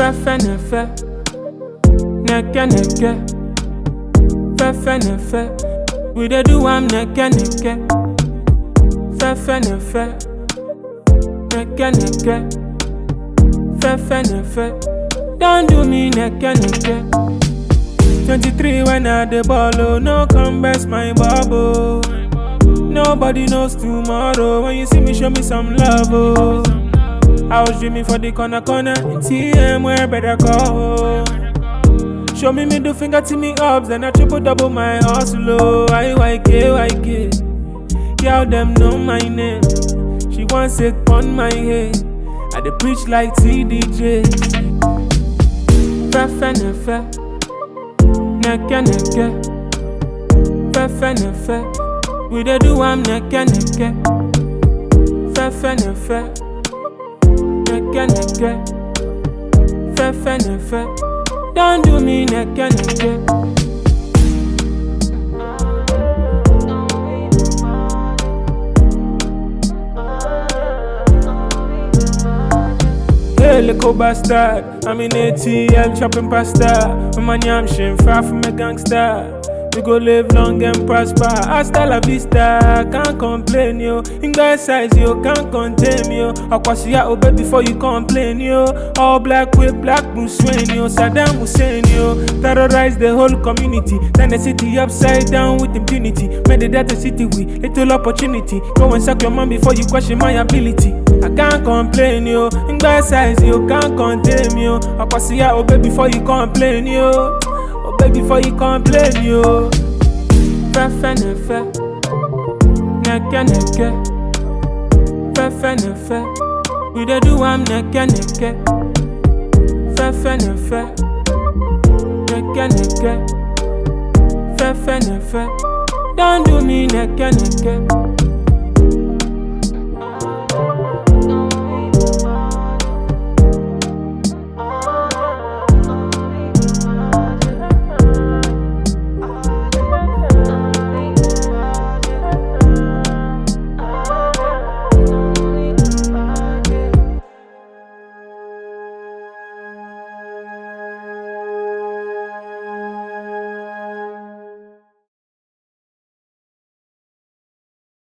Fefe nefe, neke neke. Fefe nefe, we dey do am neke neke. Fefe nefe, neke neke. Fefe nefe, don't do me neke neke. 23 when I dey ball, oh, no come best my bubble. Nobody knows tomorrow. When you see me, show me some love, oh. I was dreaming for the corner corner. TM where better call. Show me middle finger to me ups, then I triple double my hustle. Oh, IYK, YK. Girl, them know my name. She wants it on my head. I dey preach like TDJ. Fefe nefe, neke neke. Fefe nefe, we dey do am neke neke. Fefe nefe, neke neke. Fefe nefe, don't do me neke neke. Hey, little bastard. I'm in ATL chopping pasta. I'm a yam shin, far from a gangster. We go live long and prosper. Hasta la vista, can't complain yo. In guy size yo, can't contain yo. Akwasiya obey before you complain yo. All black with black Bruce Wayne yo. Saddam Hussein yo. Terrorize the whole community. Turn the city upside down with impunity. Made the data city with little opportunity. Go and suck your mom before you question my ability. I can't complain yo. In guy size yo, can't contain me yo. Akwasiya obey before you complain yo. Obey before you complain yo. Fefe nefe, neke neke. Fefe nefe, we dey do am neke neke. Fefe nefe, neke neke. Fefe nefe, don't do me neke neke.